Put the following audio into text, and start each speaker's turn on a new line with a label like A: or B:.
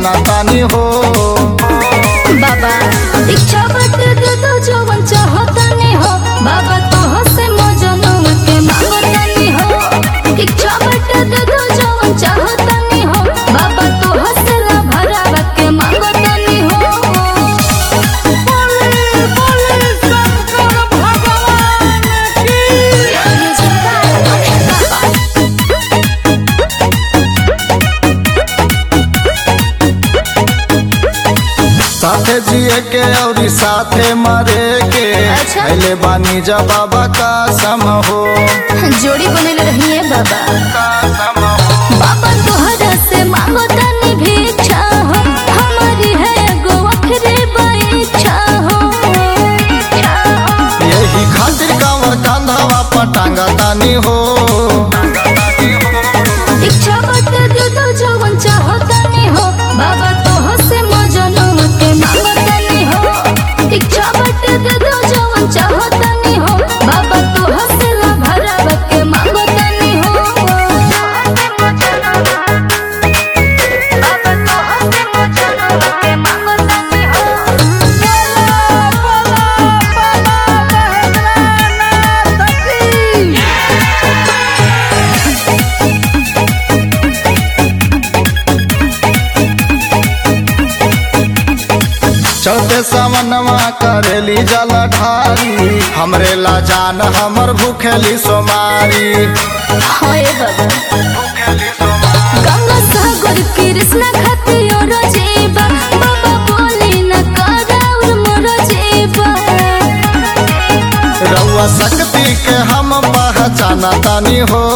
A: जाना तानी हो
B: बाबा इच्छा बट दे दो जवन चाहतनी हो बाबा तोह से मजनू के मांगतनी हो इच्छा बट दे दो जवन चाहतनी हो बाबा तोह से ला भरावा के मांगतनी हो
A: साथे जिए के और साथे मरे के
B: अच्छा।
A: पहले बानी जा बाबा का सम हो
B: जोड़ी बनल रही है बाबा
A: कसम हो
B: बाबा तोहरा से मांगो तनी भिक्षा हो हमारी है एगो आखिरी इच्छा हो
A: यही खातिर कांवर कांधावा पटांगा तानी हो
B: इच्छा बट दे दो जवन चाहो तनी हो बाबा तोह से मजनू के मांगो तनी हो इच्छा बट दे दो जवन चाहो तनी हो बाबा तोह से ला भराव के मांगो तनी हो बाबा तोह से मजनू के मांगो तनी हो
A: चौथे सावनवा करेली जल ढारी हमरे ला जान हमर भूखेली सोमारी
B: हाय बाबा गंगा सागर कृष्ण खतियो रजेबा बाबा बोले न कराउर मोर जेबा
A: रउआ शक्ति के हम पहचाना तानी हो